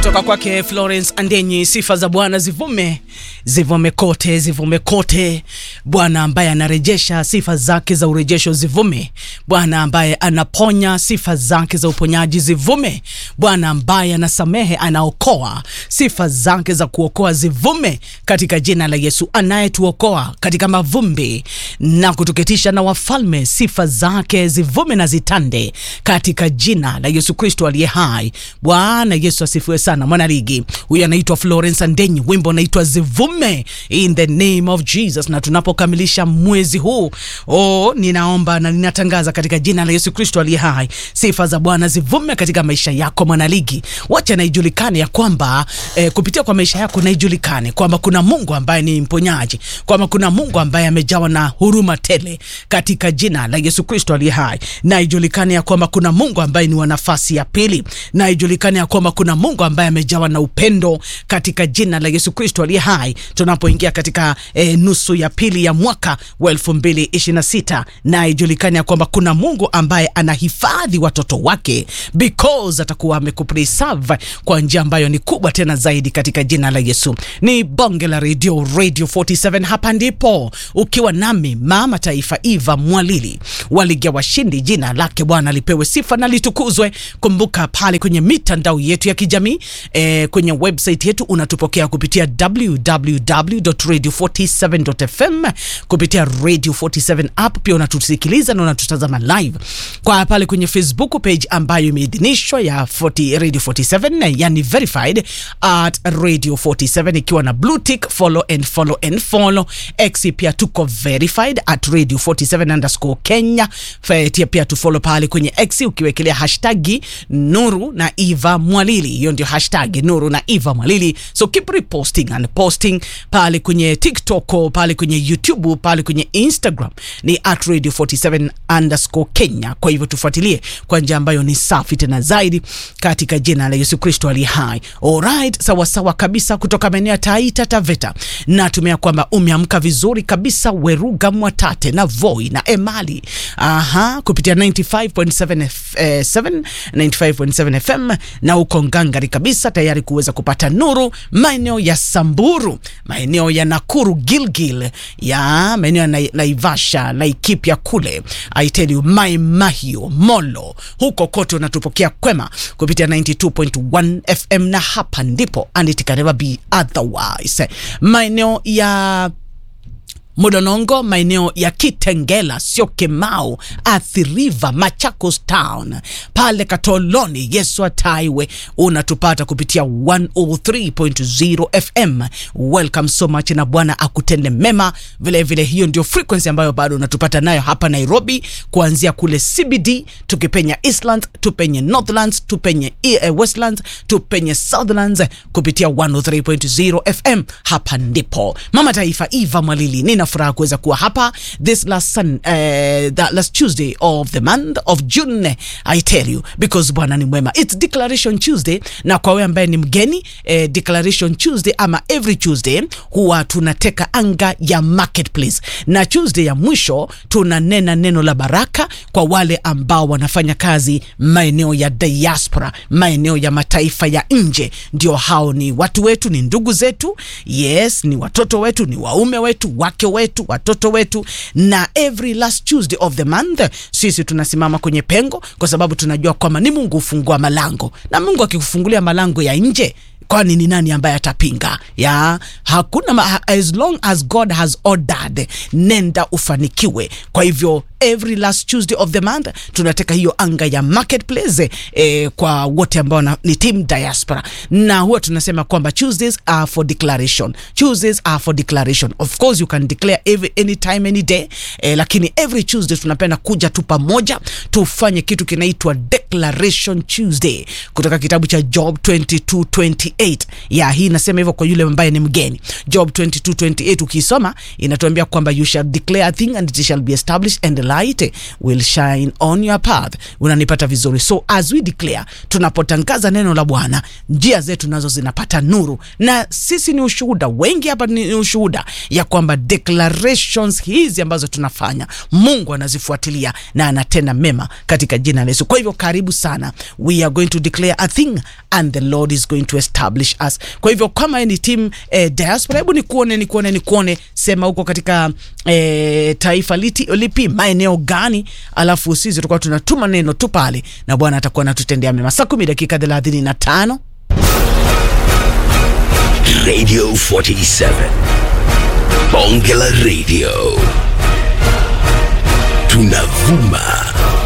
kutoka kwake Florence Andenyi. Sifa za Bwana zivume zivume kote, zivume kote. Bwana ambaye anarejesha, sifa zake za urejesho zivume. Bwana ambaye anaponya, sifa zake za uponyaji zivume. Bwana ambaye anasamehe, anaokoa, sifa zake za kuokoa zivume katika jina la Yesu, anayetuokoa katika mavumbi na kutuketisha na wafalme, sifa zake zivume na zitande katika jina la Yesu Kristo aliye hai. Bwana Yesu asifiwe sana. Mwanaligi huyu anaitwa Florence Andenyi, wimbo unaitwa zivume in the name of Jesus. Na tunapokamilisha mwezi huu oh, ninaomba na ninatangaza katika jina la Yesu Kristo aliye hai, sifa za Bwana zivume katika maisha yako mwanaligi. Wacha na ijulikane ya kwamba eh, kupitia kwa maisha yako na ijulikane kwamba kuna Mungu ambaye ni mponyaji, kwamba kuna Mungu ambaye amejawa na huruma tele katika jina la Yesu Kristo aliye hai, na ijulikane ya kwamba kuna Mungu ambaye ni wa nafasi ya pili, na ijulikane ya kwamba kuna Mungu ambaye amejawa na upendo katika jina la Yesu Kristo aliye hai, tunapoingia katika eh, nusu ya pili ya mwaka wa 2026 na ijulikane ya kwamba kuna Mungu ambaye anahifadhi watoto wake because atakuwa amekupreserve kwa njia ambayo ni kubwa tena zaidi katika jina la Yesu. Ni bonge la radio Radio 47, hapa ndipo ukiwa nami mama taifa Eva Mwalili waligia washindi, jina lake Bwana lipewe sifa na litukuzwe. Kumbuka pale kwenye mitandao yetu ya kijamii eh, kwenye website yetu unatupokea kupitia www.radio47.fm kupitia Radio 47 app, pia unatusikiliza na unatutazama live kwa pale kwenye Facebook page ambayo imeidhinishwa ya 40 Radio 47 yani verified at Radio 47 ikiwa na blue tick, follow and follow and follow. X pia tuko verified at Radio 47 underscore Kenya. Fatia pia tu follow pale kwenye X ukiwekelea hashtagi Nuru na Eva Mwalili, hiyo ndio hashtag Nuru na Eva Mwalili. So keep reposting and posting pale kwenye TikTok, pale kwenye YouTube, pale kwenye Instagram ni at Radio 47 underscore Kenya. Kwa hivyo tufuatilie kwa njia ambayo ni safi tena zaidi katika jina la Yesu Kristo aliye hai. Alright, sawa sawa kabisa kutoka maeneo ya Taita Taveta. Natumia kwamba umeamka vizuri kabisa Weruga Mwatate na Voi na Emali. Aha, kupitia 95.7 eh, 7 95.7 FM na uko ngangari kabisa tayari kuweza kupata nuru maeneo ya Samburu, maeneo ya Nakuru, Gilgil, ya maeneo ya Nai- Naivasha, Laikipia kule. I tell you Mai Mahio, Molo, huko kote unatupokea kwema kupitia 92.1 FM na hapa ndipo and it can never be otherwise. Maeneo ya Modonongo, maeneo ya Kitengela, sio Kemau, Athi River, Machakos Town, pale Katoloni, Yesu Ataiwe, unatupata kupitia 103.0 FM. Welcome so much, na Bwana akutende mema. Vile vile hiyo ndio frequency ambayo bado unatupata nayo hapa Nairobi, kuanzia kule CBD, tukipenya Eastlands, tupenye Northlands, tupenye eh, Westlands, tupenye Southlands kupitia 103.0 FM. Hapa ndipo Mama Taifa Eva Mwalili, nina furaha kuweza kuwa hapa this last sun, uh, the last Tuesday of the month of June. I tell you because Bwana ni mwema. It's declaration Tuesday, na kwa wewe ambaye ni mgeni eh, declaration Tuesday ama every Tuesday huwa tunateka anga ya marketplace, na Tuesday ya mwisho tunanena neno la baraka kwa wale ambao wanafanya kazi maeneo ya diaspora, maeneo ya mataifa ya nje. Ndio hao ni watu wetu, ni ndugu zetu, yes, ni watoto wetu, ni waume wetu, wake wetu, watoto wetu. Na every last Tuesday of the month sisi tunasimama kwenye pengo, kwa sababu tunajua kwamba ni Mungu hufungua malango, na Mungu akikufungulia malango ya nje kwani ni nani ambaye atapinga? Ya hakuna ma, as long as God has ordered, nenda ufanikiwe. Kwa hivyo every last Tuesday of the month tunateka hiyo anga ya marketplace eh, kwa wote ambao na- ni team diaspora, na huwa tunasema kwamba Tuesdays are for declaration. Tuesdays are for declaration. Of course you can declare every anytime any day eh, lakini every Tuesday tunapenda kuja tu pamoja tufanye kitu kinaitwa declaration Tuesday kutoka kitabu cha Job 22:28. Ya hii nasema hivyo kwa yule ambaye ni mgeni. Job 22:28 ukisoma inatuambia kwamba you shall declare a thing and it shall be established and light will shine on your path. Unanipata vizuri? So as we declare, tunapotangaza neno la Bwana, njia zetu nazo zinapata nuru, na sisi ni ushuhuda. Wengi hapa ni ushuhuda ya kwamba declarations hizi ambazo tunafanya Mungu anazifuatilia na anatenda mema katika jina la Yesu. Kwa hivyo karibu sana, we are going to declare a thing and the Lord is going to establish us. Kwa hivyo kama ni team eh, diaspora, hebu nikuone nikuone nikuone, sema huko katika eh, taifa liti, lipi maeneo gani, alafu sisi tutakuwa tunatuma neno tu pale na Bwana atakuwa anatutendea mema. Saa kumi dakika thelathini na tano Radio 47 Bonge la Radio tunavuma